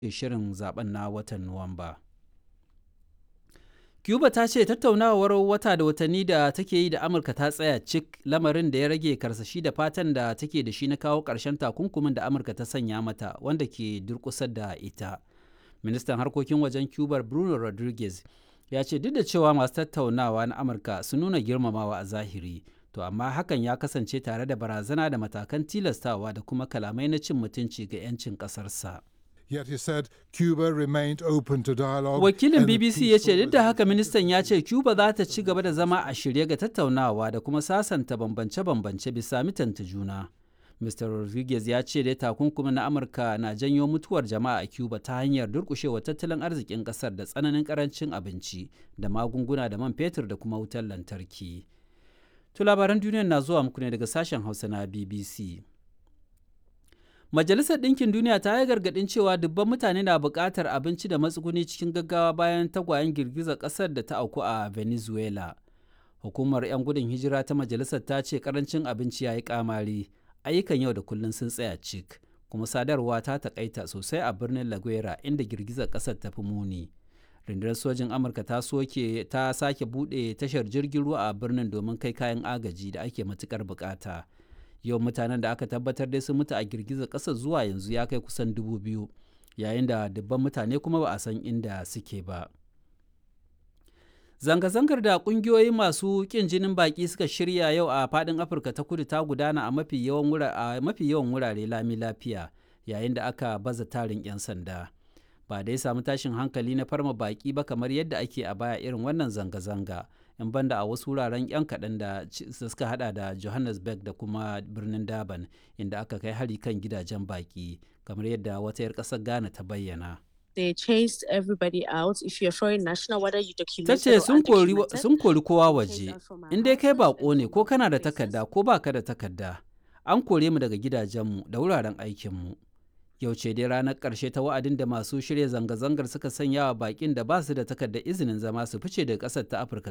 shirin zaben na watan Nuwamba. Cuba ta ce tattaunawar wata da watanni da take yi da Amurka ta tsaya cik lamarin da ya rage karsashi da fatan da take da shi na kawo ƙarshen takunkumin da Amurka ta sanya mata wanda ke durƙusar da ita. Ministan harkokin wajen Cuba Bruno Rodriguez ya ce duk da cewa masu tattaunawa na Amurka sun nuna girmamawa a zahiri, to amma hakan ya kasance tare da barazana da matakan tilastawa da kuma kalamai na cin mutunci ga 'yancin ƙasarsa. Yet he said Cuba remained open to dialogue. Wakilin and a BBC ya ce peaceful duk da haka ministan ya ce Cuba za ta ci gaba da zama a shirye ga tattaunawa da kuma sasanta bambance-bambance bisa mitanta juna. Mr. Rodriguez ya ce dai takunkumin na Amurka na janyo mutuwar jama'a a Cuba ta hanyar durƙushewa tattalin arzikin ƙasar da tsananin ƙarancin abinci da magunguna da man fetur da kuma wutar lantarki. To labaran duniya na zuwa muku ne daga sashen Hausa na BBC. Majalisar Ɗinkin Duniya ta yi gargaɗin cewa dubban mutane na buƙatar abinci da matsuguni cikin gaggawa bayan tagwayen girgizar ƙasar da ta auku a Venezuela. Hukumar 'yan gudun hijira ta majalisar ta ce ƙarancin abinci ya yi ƙamari, ayyukan yau da kullum sun tsaya cik, kuma sadarwa ta taƙaita sosai a birnin La Guera inda girgizar ƙasar ta fi muni. Rundunar sojin Amurka ta soke ta sake buɗe tashar jirgin ruwa a birnin domin kai kayan agaji da ake matuƙar buƙata. yau mutanen da aka tabbatar dai sun mutu a girgizar ƙasar zuwa yanzu ya kai kusan dubu biyu yayin da dubban mutane kuma ba a san inda suke ba zanga-zangar da ƙungiyoyi masu ƙin jinin baƙi suka shirya yau a faɗin afirka ta kudu ta gudana a mafi yawan wurare lami lafiya yayin da aka baza tarin 'yan sanda ba dai samu tashin hankali na farma baƙi ba kamar yadda ake a baya irin wannan zanga-zanga in banda a wasu wuraren 'yan kaɗan da suka hada da johannesburg da kuma birnin durban inda aka kai hari kan gidajen baki kamar yadda wata 'yar ƙasar ghana ta bayyana they chased everybody out if you're foreign national whether you ta documented ce or sun kori undocumented sun kori kowa they waje chased us from our in dai kai houses bako and ne from ko our kana da places. takarda ko baka da takarda an kore mu daga gidajenmu da wuraren aikinmu yau ce dai ranar ƙarshe ta wa'adin da masu shirya zanga-zangar suka sanya wa baƙin da ba su da takardar izinin zama su fice daga ƙasar ta afirka